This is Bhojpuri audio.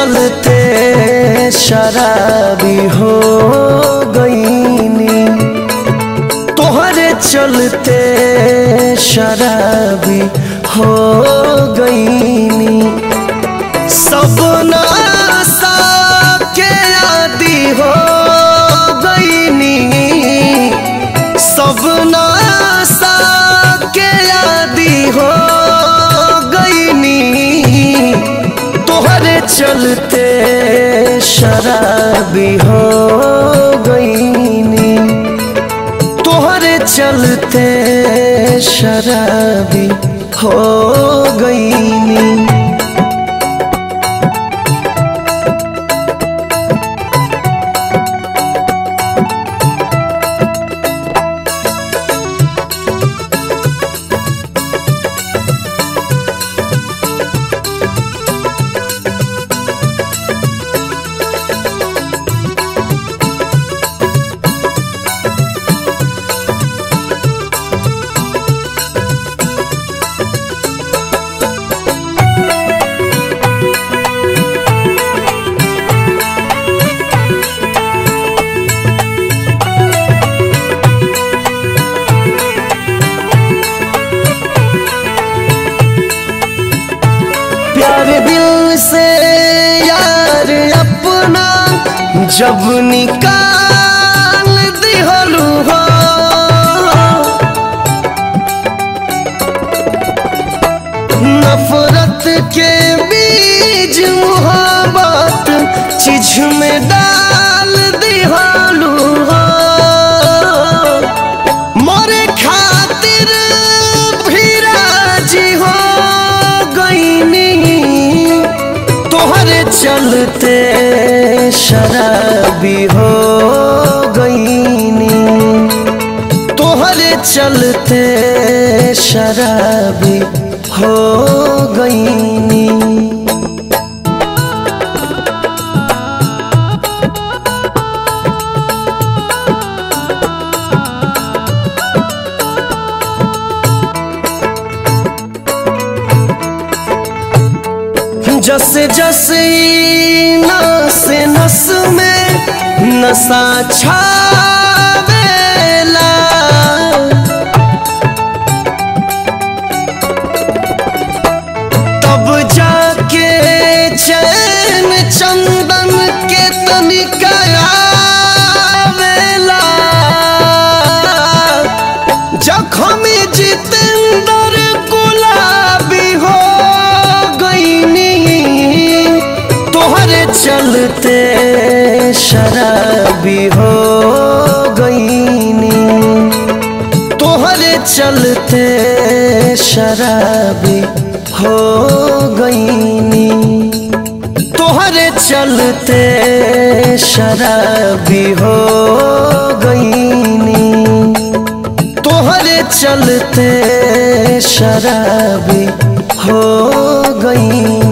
चलते शराबी हो गईनी तोहरे चलते शराबी हो गईनी सब नासा के आदि हो गईनी सब नासा के आदि हो गईनी तोहरे चलते शराबी हो गईनी तोहरे चलते शराबी हो गईनी प्यार दिल से यार अपना जब निकाल दिहलू हो नफरत के बीज मुहब्बत चीज में डाल दिहलू हो मोरे खातिर भी राजी हो गईनी तोहरे चलते शराबी हो गईनी तोहरे चलते शराबी हो गईनी जस जस ई नस नस में नशा छावेला तब जाके चैन चंदन के तनिका आवेला जखम जितेंद्र गुलाबी हो गईनी तोहरे चलते शराबी हो गईनी तोहरे चलते शराबी हो गईनी तोहरे चलते शराबी हो गईनी तोहरे चलते शराबी हो गई